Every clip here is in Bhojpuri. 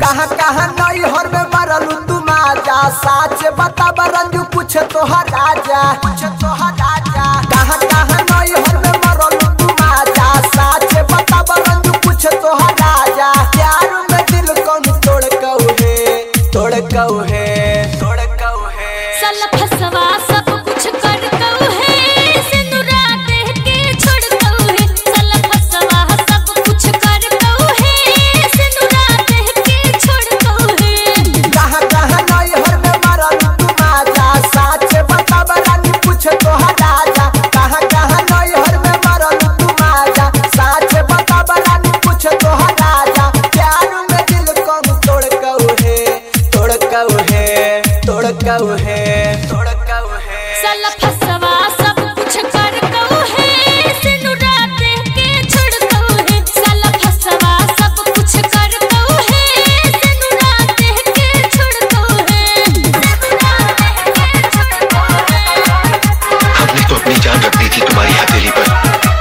कहाँ कहाँ नैहर में मरलू तू माजा साच बता रंजू कुछ तोहर राजा कुछ तोहर राजा कहाँ कहाँ नैहर में मरलू तू माजा साच बता रंजू कुछ तोहर राजा प्यार में दिल कौन तोड़ कौहे तोड़ कौहे तोड़ कौहे साला फसवा सब कुछ कर कऊ है सिनुरा देह के छोड़ कऊ है साला फसवा सब कुछ कर कऊ है सिनुरा देह के छोड़ कऊ है कहाँ कहाँ नैहर में मरलू तू माजा साच बता रानी कुछ तोहर राजा कहाँ कहाँ नैहर में मरलू तू माजा साच बता रानी कुछ तोहर राजा प्यार में दिल कौन तोड़ कौहे तोड़ कौहे तोड़ कौहे तोड़ कौहे साला फसवा सब कुछ कर कऊ है सिनुरा देह के छोड़ कऊ है साला फसवा सब कुछ कर कऊ है सिनुरा देह के छोड़ कऊ है सिनुरा देह के छोड़ कऊ है हमने तो अपनी जान रख दी थी तुम्हारी हथेली पर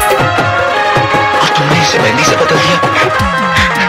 और तुमने इसे मेहंदी से बदल दिया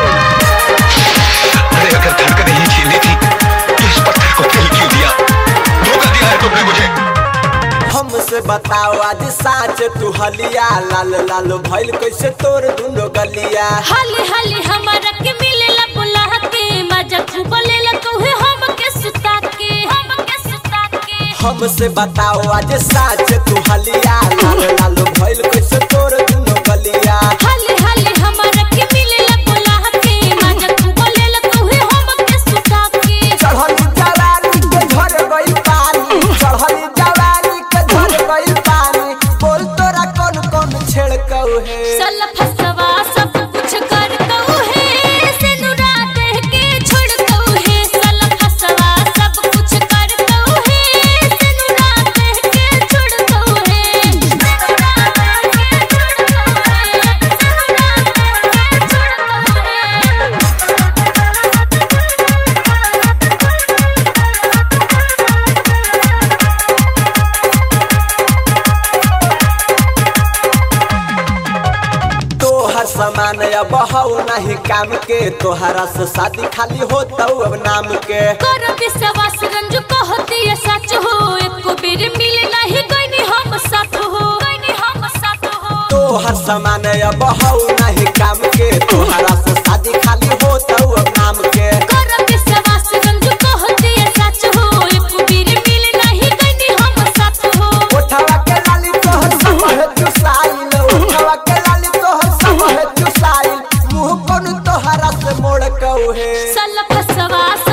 अरे अगर धड़कन ही छीननी थी तो इस पत्थर को दिल क्यों दिया धोखा दिया है तुमने मुझे हमसे बताओ आज साच तू हलिया लाल लाल भइल कैसे तोर दुनो गलिया हाली हाली हमारा के मिलेला बुला के मजा खूब लेला कहे हम के सुता के हम के सुता के हमसे बताओ आज साच तू हलिया लाल लाल भइल कैसे तोर दुनो गलिया हाली हाली हमारा के मिलेला बुला के मजा खूब लेला कहे हम के सुता के चढ़ल जवानी के झर गइल पानी चढ़ल जवानी के झर गइल पानी बोल तोरा कौन कौन छेड़ कौहे सल फसवा सब कुछ कर कऊ है सिनुरा देह के छोड़ कऊ है सल फसवा सब कुछ कर कऊ है सिनुरा देह के छोड़ कऊ है सिनुरा देह के छोड़ कऊ है सिनुरा देह के छोड़ कऊ है तोहर सामान अब हऊ नहीं काम के तोहरा से शादी खाली होता अब नाम के कर विश्वास रंजू कहती है सच हो एको बेर मिले नहीं गईनी हम साथ हो गईनी हम साथ हो तोहर सामान अब हऊ नहीं काम के तोहरा से शादी खाली होता अब नाम के कर विश्वास रंजू कहती है सच हो एको बेर मिले नहीं गईनी हम साथ हो उठवा के लाली तोहर सब है चुसाइल उठवा के लाली तोहर सब है चुसाइल मुंह कौन तोहरा से मोड़ कौहे सल फसवा